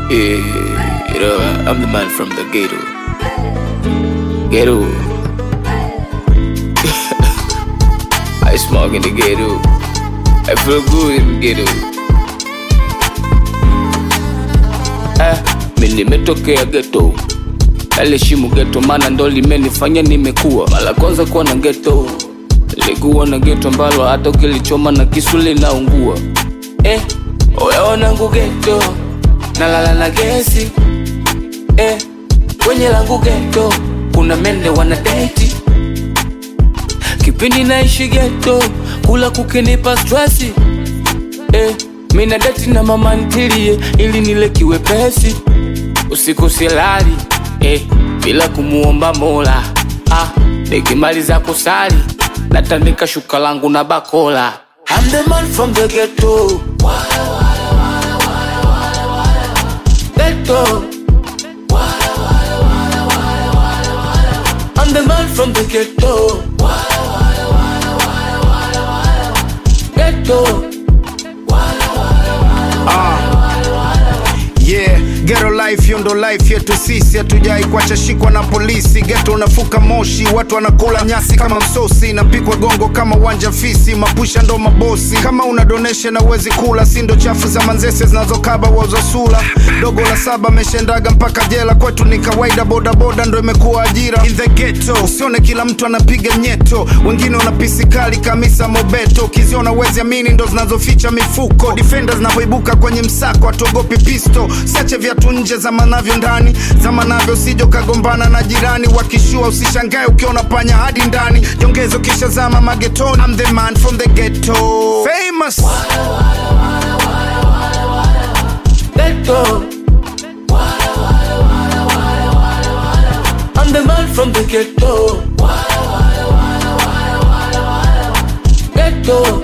Yeah, you know, I'm the man from the ghetto. Ghetto. I smoke in the ghetto. I feel good in the ghetto. Ah, mi nimetokea ghetto. Naliheshimu ghetto maana ndo limenifanya nimekuwa. Mara kwanza kuwa na ghetto. Nilikuwa na ghetto ambalo hata ukilichoma na kisu linaungua. Eh, oya wanangu ghetto. Nalala na gesi. Eh, kwenye langu ghetto kuna mende wana date. Kipindi naishi ghetto, kula kukinipa stresi. Eh, mina date na mama ntilie ili nile kiwepesi. Usiku silali eh, bila kumuomba Mola. Ah, nikimaliza kusali natandika shuka langu na bakola. I'm the man from the ghetto. Ghetto. I'm the man from the ghetto. Ghetto. Yeah, ghetto life hiyo ndo life yetu sisi, hatujai kuacha shikwa na polisi. Ghetto unafuka moshi, watu wanakula nyasi kama msosi, napikwa gongo kama uwanja fisi, mapusha ndo mabosi. Kama una donation na uwezi kula, si ndo chafu za manzese zinazokaba wauza sula. Dogo la saba ameshendaga mpaka jela, kwetu ni kawaida, bodaboda ndo imekuwa ajira. In the ghetto, usione kila mtu anapiga nyeto, wengine wana pisi kali kamisa mobeto, ukiziona uwezi amini ndo zinazoficha mifuko. Defenders zinapoibuka kwenye msako, hatuogopi pisto, siache viatu nje zamanavyo ndani, zamanavyo sijo kagombana na jirani, wakishua usishangae ukiona panya hadi ndani, jongezo kisha zama magetoni. I'm the man from the ghetto, famous. Ghetto. I'm the man from the ghetto. Ghetto.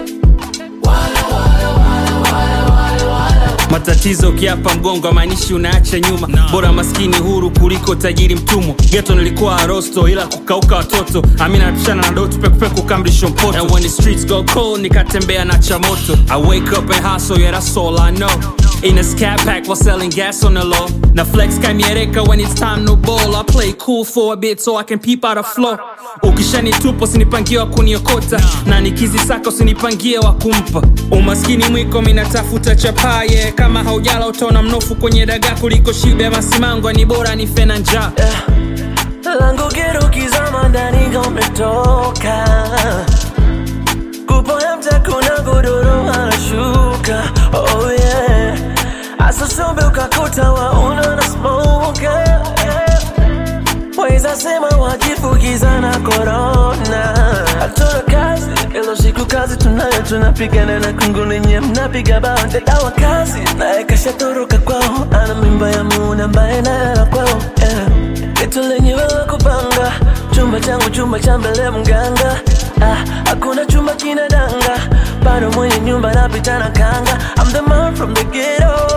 matatizo ukiapa mgongo amaanishi unaacha nyuma bora maskini huru kuliko tajiri mtumwa geto nilikuwa arosto ila kukauka watoto amina napishana na dotu pekupeku kamrisho mpoto and when the streets go cold nikatembea na chamoto i wake up and hustle yeah that's all i know in a scat pack while selling gas on the low na flex kamiereka when it's time to ball i play cool for a bit so i can peep out a flow ukishanitupa usinipangie wa kuniokota na nikizisaka usinipangie wa kumpa umaskini mwiko minatafuta chapaye kama haujala utaona mnofu kwenye dagaa kuliko shibe ya masimango ni bora ni fena njaa langu gero kizama ndani gometoka kupoya mtakuna godoro anashuka oh yeah asosombe ukakuta wauna na smoka weza sema wajifukiza na korona hatuna kazi ilo siku kazi tunayo tunapigana na kungu lenye mnapiga bao dadawa kazi naye kashatoroka kwao ana mimba ya muuna ambaye nayala kwao yeah. Geto lenye wewe kupanga chumba changu chumba cha mbele mganga ah, hakuna chumba kina danga bado mwenye nyumba napita na kanga I'm the man from the ghetto